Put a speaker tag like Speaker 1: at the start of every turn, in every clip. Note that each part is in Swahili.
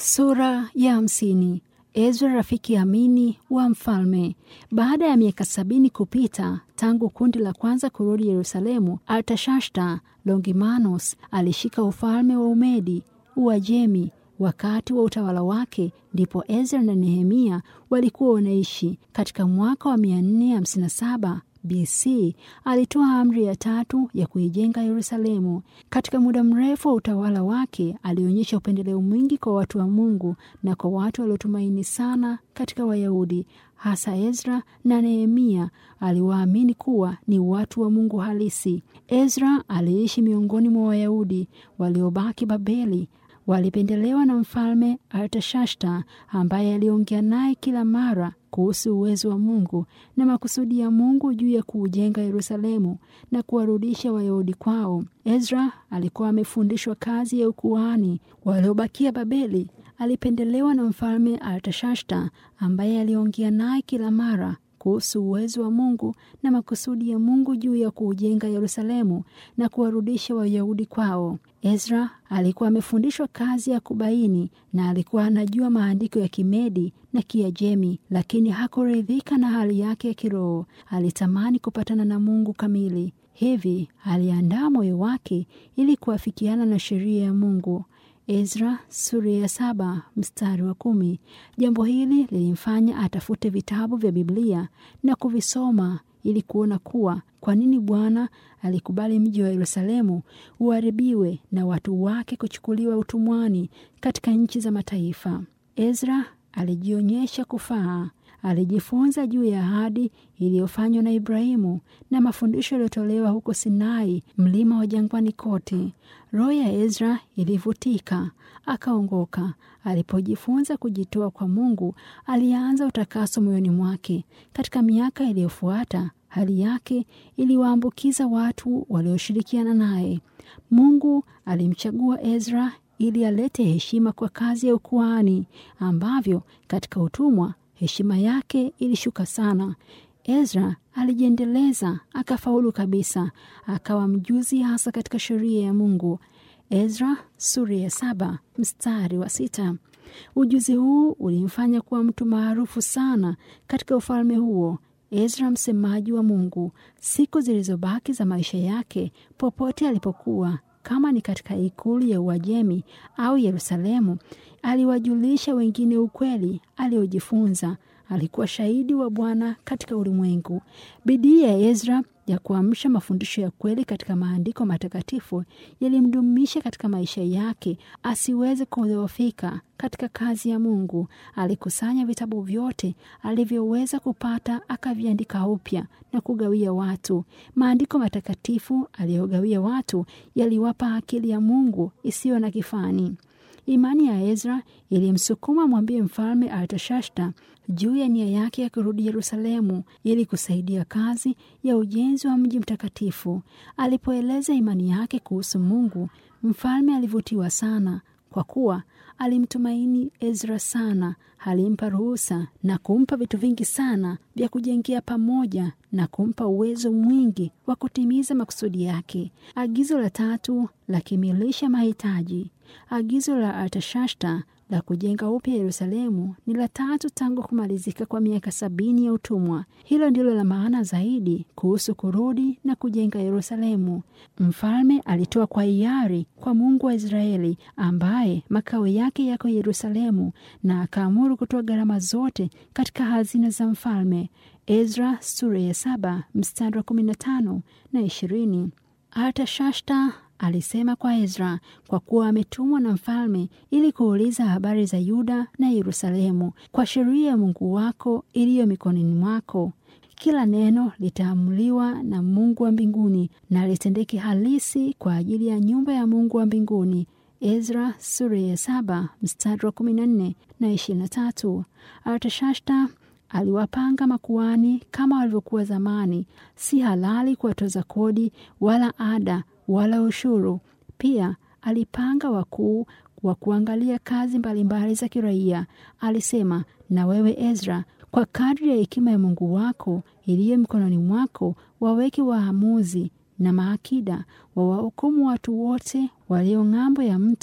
Speaker 1: Sura ya hamsini. Ezra rafiki amini wa mfalme. Baada ya miaka sabini kupita tangu kundi la kwanza kurudi Yerusalemu, Artashasta Longimanus alishika ufalme wa Umedi Uajemi. Wakati wa utawala wake ndipo Ezra na Nehemia walikuwa wanaishi. Katika mwaka wa 457 BC alitoa amri ya tatu ya kuijenga Yerusalemu. Katika muda mrefu wa utawala wake alionyesha upendeleo mwingi kwa watu wa Mungu na kwa watu waliotumaini sana katika Wayahudi, hasa Ezra na Nehemia aliwaamini kuwa ni watu wa Mungu halisi. Ezra aliishi miongoni mwa Wayahudi waliobaki Babeli. Walipendelewa na mfalme Artashasta ambaye aliongea naye kila mara kuhusu uwezo wa Mungu na makusudi ya Mungu juu ya kuujenga Yerusalemu na kuwarudisha Wayahudi kwao. Ezra alikuwa amefundishwa kazi ya ukuhani. Waliobakia Babeli alipendelewa na mfalme Artashasta ambaye aliongea naye kila mara kuhusu uwezo wa Mungu na makusudi ya Mungu juu ya kuujenga Yerusalemu na kuwarudisha Wayahudi kwao. Ezra alikuwa amefundishwa kazi ya kubaini na alikuwa anajua maandiko ya Kimedi na Kiajemi, lakini hakuridhika na hali yake ya kiroho. Alitamani kupatana na Mungu kamili. Hivi aliandaa moyo wake ili kuafikiana na sheria ya Mungu. Ezra sura ya saba mstari wa kumi. Jambo hili lilimfanya atafute vitabu vya Biblia na kuvisoma ili kuona kuwa kwa nini Bwana alikubali mji wa Yerusalemu uharibiwe na watu wake kuchukuliwa utumwani katika nchi za mataifa. Ezra alijionyesha kufaa. Alijifunza juu ya ahadi iliyofanywa na Ibrahimu na mafundisho yaliyotolewa huko Sinai, mlima wa jangwani kote. Roho ya Ezra ilivutika, akaongoka. Alipojifunza kujitoa kwa Mungu, alianza utakaso moyoni mwake. Katika miaka iliyofuata, hali yake iliwaambukiza watu walioshirikiana naye. Mungu alimchagua Ezra ili alete heshima kwa kazi ya ukuhani, ambavyo katika utumwa heshima yake ilishuka sana. Ezra alijiendeleza akafaulu kabisa, akawa mjuzi hasa katika sheria ya Mungu. Ezra sura ya saba mstari wa sita. Ujuzi huu ulimfanya kuwa mtu maarufu sana katika ufalme huo. Ezra msemaji wa Mungu, siku zilizobaki za maisha yake, popote alipokuwa kama ni katika ikulu ya Uajemi au Yerusalemu, aliwajulisha wengine ukweli aliojifunza. Alikuwa shahidi wa Bwana katika ulimwengu. Bidii ya Ezra ya kuamsha mafundisho ya kweli katika maandiko matakatifu yalimdumisha katika maisha yake asiweze kudhoofika katika kazi ya Mungu. Alikusanya vitabu vyote alivyoweza kupata, akaviandika upya na kugawia watu. Maandiko matakatifu aliyogawia watu yaliwapa akili ya Mungu isiyo na kifani. Imani ya Ezra ilimsukuma mwambie mfalme Artashasta juu ya nia yake ya kurudi Yerusalemu ili kusaidia kazi ya ujenzi wa mji mtakatifu. Alipoeleza imani yake kuhusu Mungu, mfalme alivutiwa sana, kwa kuwa alimtumaini Ezra sana. Alimpa ruhusa na kumpa vitu vingi sana vya kujengea pamoja na kumpa uwezo mwingi wa kutimiza makusudi yake. Agizo la tatu la kimilisha mahitaji. Agizo la Artashasta la kujenga upya Yerusalemu ni la tatu tangu kumalizika kwa miaka sabini ya utumwa. Hilo ndilo la maana zaidi kuhusu kurudi na kujenga Yerusalemu. Mfalme alitoa kwa hiari kwa Mungu wa Israeli ambaye makao yake yako Yerusalemu, na akaamuru kutoa gharama zote katika hazina za mfalme. Ezra sura ya saba mstari wa kumi na tano na ishirini. Artashasta alisema kwa Ezra, kwa kuwa ametumwa na mfalme ili kuuliza habari za Yuda na Yerusalemu, kwa sheria ya Mungu wako iliyo mikononi mwako, kila neno litaamuliwa na Mungu wa mbinguni na litendeke halisi kwa ajili ya nyumba ya Mungu wa mbinguni. Ezra sura ya saba mstari wa kumi na nne na ishirini na tatu. Artashasta aliwapanga makuhani kama walivyokuwa zamani. Si halali kuwatoza kodi wala ada wala ushuru. Pia alipanga wakuu wa kuangalia kazi mbalimbali za kiraia. Alisema, na wewe Ezra, kwa kadri ya hekima ya Mungu wako iliyo mkononi mwako, waweke waamuzi na maakida, wawahukumu watu wote walio ng'ambo ya mto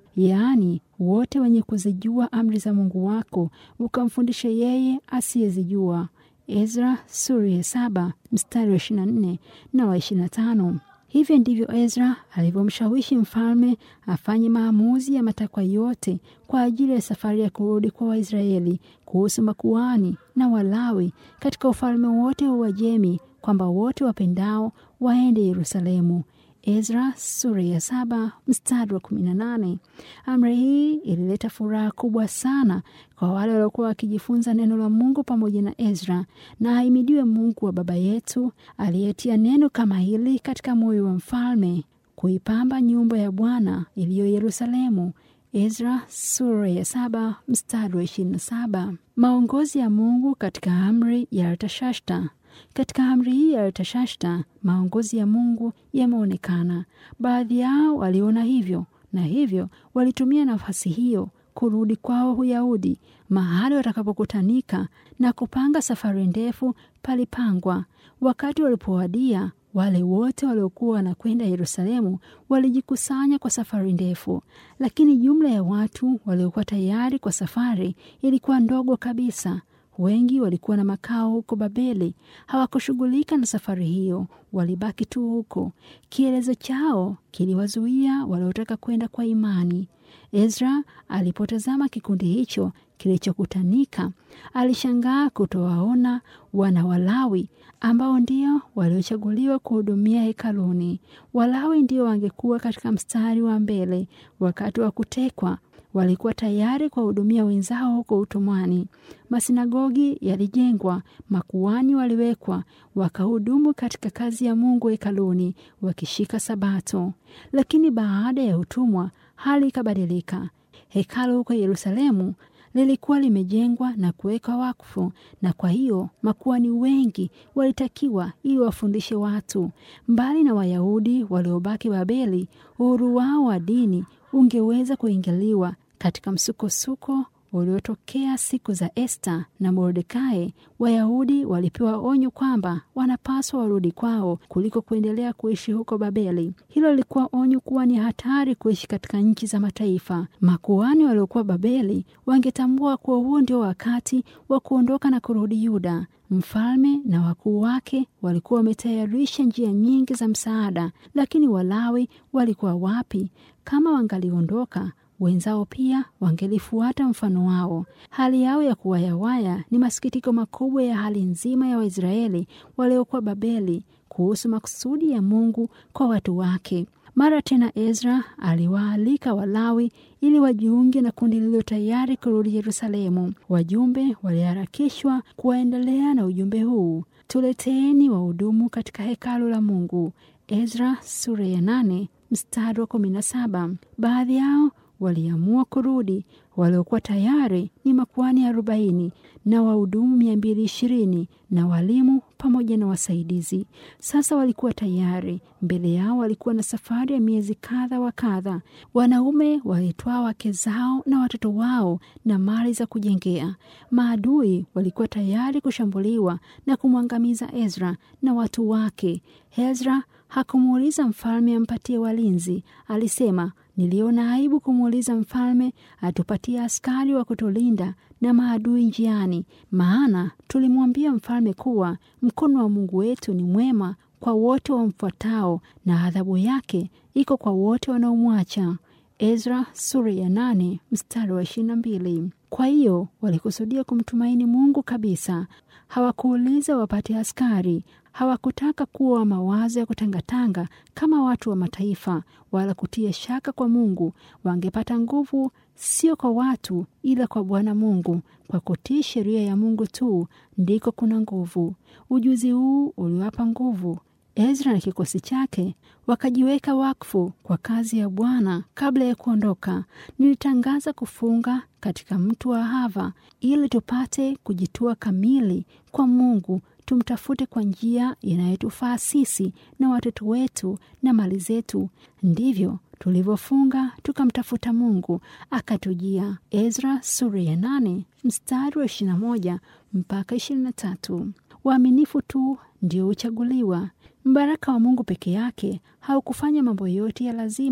Speaker 1: yaani wote wenye kuzijua amri za Mungu wako, ukamfundishe yeye asiyezijua. Ezra sura ya saba mstari wa ishirini na nne na wa ishirini na tano. Hivyo ndivyo Ezra alivyomshawishi mfalme afanye maamuzi ya matakwa yote kwa ajili ya safari ya kurudi kwa Waisraeli kuhusu makuhani na Walawi katika ufalme wote wa Uajemi, kwamba wote wapendao waende Yerusalemu. Ezra sura ya saba mstari wa kumi na nane. Amri hii ilileta furaha kubwa sana kwa wale waliokuwa wakijifunza neno la Mungu pamoja na Ezra, na ahimidiwe Mungu wa baba yetu aliyetia neno kama hili katika moyo wa mfalme kuipamba nyumba ya Bwana iliyo Yerusalemu. Ezra sura ya saba mstari wa ishirini na saba. Maongozi ya Mungu katika amri ya Artashasta. Katika amri hii ya Artashasta maongozi ya Mungu yameonekana. Baadhi yao waliona hivyo na hivyo walitumia nafasi hiyo kurudi kwao Uyahudi, mahali watakapokutanika na kupanga safari ndefu palipangwa. Wakati walipowadia, wale wote waliokuwa wanakwenda Yerusalemu walijikusanya kwa safari ndefu, lakini jumla ya watu waliokuwa tayari kwa safari ilikuwa ndogo kabisa. Wengi walikuwa na makao huko Babeli, hawakushughulika na safari hiyo, walibaki tu huko. Kielezo chao kiliwazuia waliotaka kwenda kwa imani. Ezra alipotazama kikundi hicho kilichokutanika, alishangaa kutowaona wana Walawi ambao ndio waliochaguliwa kuhudumia hekaluni. Walawi ndio wangekuwa katika mstari wa mbele wakati wa kutekwa walikuwa tayari kuwahudumia wenzao huko utumwani. Masinagogi yalijengwa, makuhani waliwekwa, wakahudumu katika kazi ya Mungu hekaluni, wakishika Sabato. Lakini baada ya utumwa, hali ikabadilika. Hekalu huko Yerusalemu lilikuwa limejengwa na kuwekwa wakfu, na kwa hiyo makuhani wengi walitakiwa ili wafundishe watu. Mbali na Wayahudi waliobaki Babeli, uhuru wao wa dini ungeweza kuingiliwa katika msukosuko uliotokea siku za Esta na Mordekai. Wayahudi walipewa onyo kwamba wanapaswa warudi kwao kuliko kuendelea kuishi huko Babeli. Hilo lilikuwa onyo kuwa ni hatari kuishi katika nchi za mataifa. Makuhani waliokuwa Babeli wangetambua kuwa huo ndio wakati wa kuondoka na kurudi Yuda. Mfalme na wakuu wake walikuwa wametayarisha njia nyingi za msaada, lakini Walawi walikuwa wapi? Kama wangaliondoka wenzao pia wangelifuata mfano wao. Hali yao ya kuwayawaya ni masikitiko makubwa ya hali nzima ya Waisraeli waliokuwa Babeli kuhusu makusudi ya Mungu kwa watu wake. Mara tena Ezra aliwaalika Walawi ili wajiunge na kundi lililo tayari kurudi Yerusalemu. Wajumbe waliharakishwa kuwaendelea na ujumbe huu: tuleteeni wahudumu katika hekalu la Mungu. Ezra sura ya nane mstari wa kumi na saba. Baadhi yao waliamua kurudi. Waliokuwa tayari ni makuhani arobaini na wahudumu mia mbili ishirini na walimu pamoja na wasaidizi. Sasa walikuwa tayari. Mbele yao walikuwa na safari ya miezi kadha wa kadha. Wanaume walitwaa wake zao na watoto wao na mali za kujengea. Maadui walikuwa tayari kushambuliwa na kumwangamiza Ezra na watu wake. Ezra hakumuuliza mfalme ampatie walinzi. Alisema, niliona aibu kumuuliza mfalme atupatie askari wa kutulinda na maadui njiani, maana tulimwambia mfalme kuwa mkono wa Mungu wetu ni mwema kwa wote wamfuatao na adhabu yake iko kwa wote wanaomwacha. Ezra sura ya nane mstari wa ishirini na mbili. Kwa hiyo walikusudia kumtumaini Mungu kabisa. Hawakuuliza wapate askari, hawakutaka kuwa mawazo ya kutangatanga kama watu wa mataifa, wala kutia shaka kwa Mungu. Wangepata nguvu sio kwa watu, ila kwa Bwana Mungu. Kwa kutii sheria ya Mungu tu ndiko kuna nguvu. Ujuzi huu uliwapa nguvu Ezra na kikosi chake wakajiweka wakfu kwa kazi ya Bwana. Kabla ya kuondoka, nilitangaza kufunga katika mto wa Ahava ili tupate kujitua kamili kwa Mungu, tumtafute kwa njia inayotufaa sisi na watoto wetu na mali zetu. Ndivyo tulivyofunga tukamtafuta Mungu akatujia. Ezra sura ya nane mstari wa ishirini na moja mpaka ishirini na tatu. Waaminifu tu ndio huchaguliwa. Mbaraka wa Mungu peke yake haukufanya mambo yote ya lazima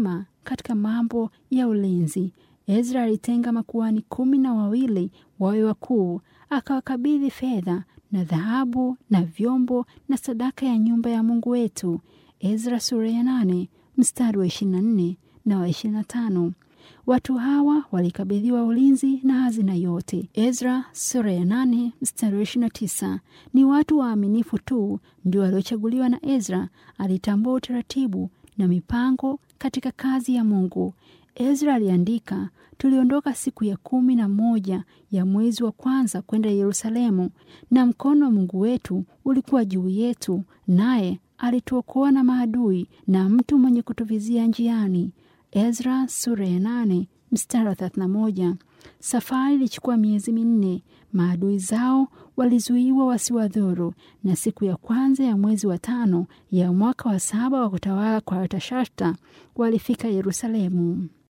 Speaker 1: katika mambo ya ulinzi. Ezra alitenga makuhani kumi na wawili wawe wakuu, akawakabidhi fedha na dhahabu na vyombo na sadaka ya nyumba ya Mungu wetu. Ezra sura ya nane mstari wa 24 na wa 25. Watu hawa walikabidhiwa ulinzi na hazina yote. Ezra sura ya nane mstari wa 29. Ni watu waaminifu tu ndio waliochaguliwa na Ezra. Alitambua utaratibu na mipango katika kazi ya Mungu. Ezra aliandika, tuliondoka siku ya kumi na moja ya mwezi wa kwanza kwenda Yerusalemu, na mkono wa Mungu wetu ulikuwa juu yetu, naye alituokoa na maadui na mtu mwenye kutuvizia njiani. Ezra sura ya nane mstari wa thelathini na moja. Safari ilichukua miezi minne. Maadui zao walizuiwa wasiwadhuru, na siku ya kwanza ya mwezi wa tano ya mwaka wa saba wa kutawala kwa Artashasta walifika Yerusalemu.